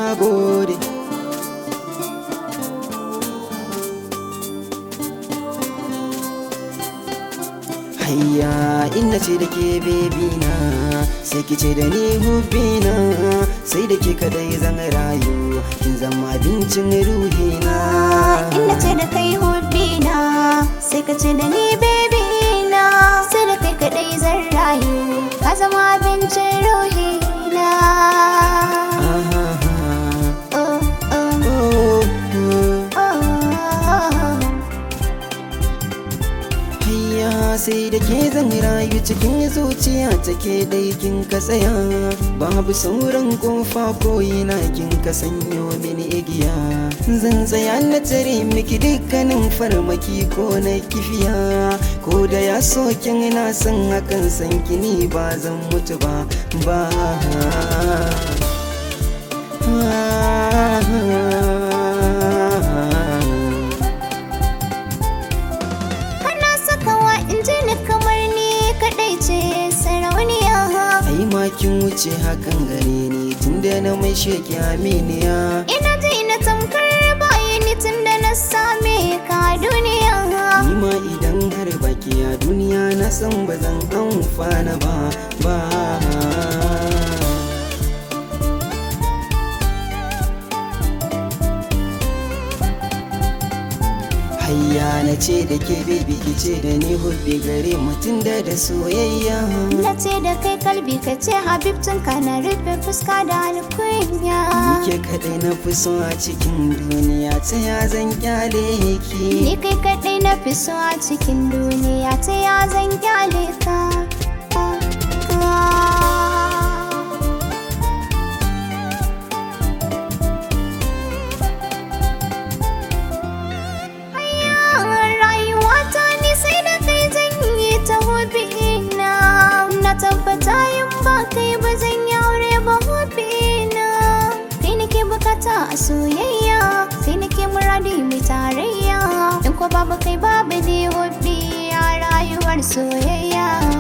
na gode hayya inda ce da ke bebi na sai ki ce da ni hubbi na sai da ke kadai zan rayu kin zama abincin ruhi na Inda ce da kai hobby na sai ka ce da ni baby na sai da kai kadai zan rayu ka zama abincin ruhi na Ah, ah, oh, oh, ah. Oh, oh. oh. Hayya sai da ke zan rayu cikin zuciya take dai kin ka tsaya babu sauran kofa ko ina kin ka sanyo mini igiya zan tsaya na tare miki dukkanin farmaki ko na kifiya ko da ya so kin na san hakan san kini ba zan mutu ba ba Kana sakawa in ji ni kamar ni kadai ce sarauniya ai ma kin wuce hakan gare ni tunda na mai sheki aminiya Ina ji na tamkar bayani tun da na same ka duniya Ni ma idan har baki a duniya na san ba zan amfana ba ba Hayya na ce da ke baby ki ce da ni hubbi gare mutum da da soyayya Na ce da kai kalbi ka ce habib tun kana rufe fuska da alkunya Ni ke kaɗai na fi so a cikin duniya ta ya zan kyale ki Ni kai kaɗai na fi so a cikin duniya ta ya zan kyale ka Rayuwata ni sai da kai zan yi ta hobi na Na tabbata yin ba kai ba zan yi aure ba hobi na Kai nake bukata a soyayya Kai nake muradi mai tarayya In ko babu kai babu ne hobi a rayuwar soyayya